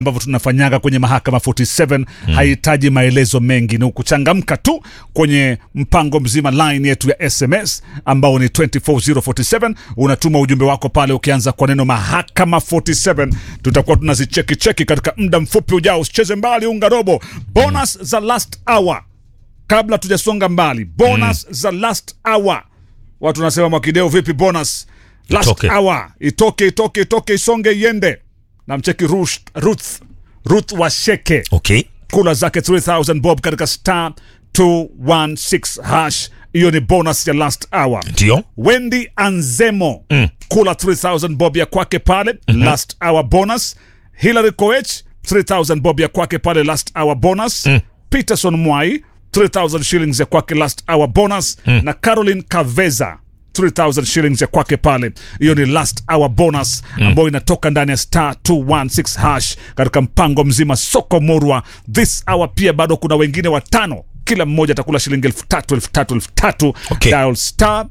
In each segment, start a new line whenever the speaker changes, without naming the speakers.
ambavyo tunafanyaga kwenye mahakama 47 mm. hahitaji maelezo mengi ni kuchangamka tu kwenye mpango mzima line yetu ya sms ambao ni 24047 unatuma ujumbe wako pale ukianza kwa neno mahakama 47 tutakuwa tunazicheki cheki katika muda mfupi ujao usicheze mbali unga robo bonus mm. za last hour kabla tujasonga mbali bonus mm. za last hour watu wanasema mwakideo vipi bonus last
Itoke.
hour itoke itoke itoke isonge iende na mcheki Ruth, Ruth, Ruth Washeke
okay
kula zake 3000 bob katika star 216 hash hiyo ni bonus ya last hour
ndio
Wendy Anzemo mm. kula 3000 bob ya kwake pale mm-hmm. last hour bonus Hilary Koech 3000 bob ya kwake pale last hour bonus mm. Peterson Mwai 3000 shillings ya kwake last hour bonus mm. na Caroline Kaveza 3000 shillings ya kwake pale hiyo ni last hour bonus mm. ambayo inatoka ndani ya star 216 hash katika mpango mzima soko murwa this hour pia bado kuna wengine watano kila mmoja atakula shilingi elfu tatu elfu tatu elfu tatu
Okay.
dial star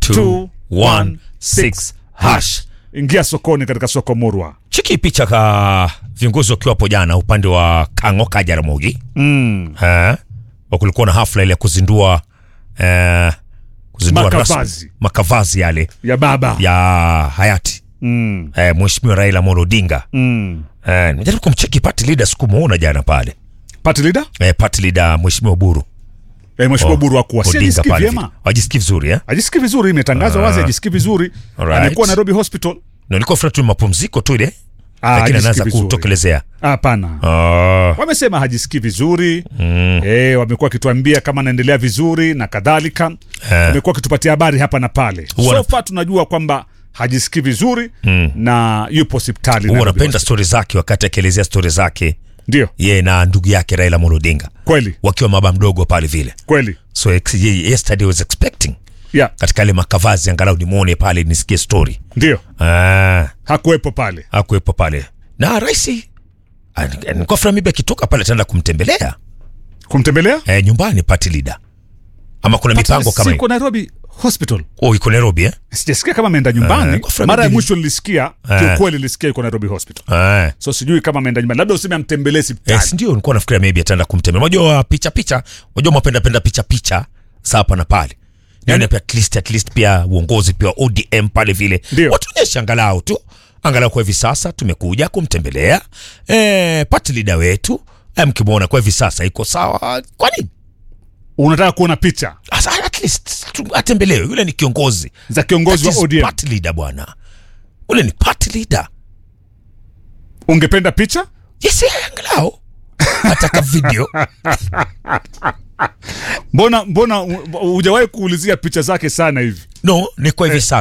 216 hash ingia sokoni katika soko murwa
chiki picha ka viongozi wakiwa hapo jana upande wa Kang'oka Jaramogi
mm.
eh, wa kulikuwa na hafla ile ya kuzindua eh, kuzindua
Makavazi.
rasmi makavazi yale
ya baba
ya hayati
mm.
eh, mheshimiwa Raila Amolo Odinga
Mm.
eh, nimejaribu kumcheki party leader sikumuona jana pale
party leader
eh, party leader mheshimiwa Buru
eh, mheshimiwa Buru akuwa si
Odinga
ajisikii
pale
vyema
wajisikii vizuri eh?
ajisikii vizuri imetangazwa wazi ajisikii vizuri
Alright.
amekuwa Nairobi hospital
na nilikuwa furaha tu ni mapumziko tu ile
Ah,
lakini
hajisikii
anaanza
vizuri.
kutokelezea
hapana
Ah,
wamesema hajisikii vizuri mm. e, wamekuwa wakituambia kama anaendelea vizuri na kadhalika
Eh.
wamekuwa wakitupatia habari hapa na pale
Huwa na-
so far tunajua kwamba hajisikii vizuri mm. na yupo hospitali
huwa
Nairobi
napenda
Hospital.
stori zake wakati akielezea stori zake
ndio
ye na ndugu yake Raila Amolo Odinga
kweli
wakiwa baba mdogo pale vile
kweli
so ex- ye- yesterday was expecting
yeah.
katika ile makavazi angalau nimwone pale nisikie story
ndio
ah,
hakuwepo pale
akuwepo pale na raisi nikuwa furaha mibi akitoka pale ataenda kumtembelea
kumtembelea
eh, nyumbani party leader ama kuna mipango kama
siko
hiyo
Nairobi hospital
oh, iko Nairobi eh?
sijasikia kama ameenda
Eh,
nyumbani
kwa fulani
mara ya
mbili.
mwisho nilisikia
Eh.
kiukweli nilisikia yuko Nairobi hospital
Ah.
so sijui kama ameenda nyumbani labda useme amtembelee hospitali
Yes, ndio nilikuwa nafikiria maybe ataenda kumtembelea. Unajua picha picha, unajua mapenda penda picha picha za hapa na pale. Yaani pia at least at least pia uongozi pia ODM pale vile.
Ndio.
Watuonyeshe angalau tu. Angalau kwa hivi sasa tumekuja kumtembelea eh party leader wetu. Eh, mkimwona kwa hivi sasa iko sawa. Kwa nini?
unataka kuona picha
Asa, at least tu- atembelewe. Yule ni kiongozi.
za kiongozi
That
wa
is
ODM
Party leader bwana. Ule ni party leader.
ungependa picha
Yes, eh, angalau. Ataka video.
mbona mbona hu- hujawahi kuulizia picha zake sana hivi
No, ni kwa hivi sasa.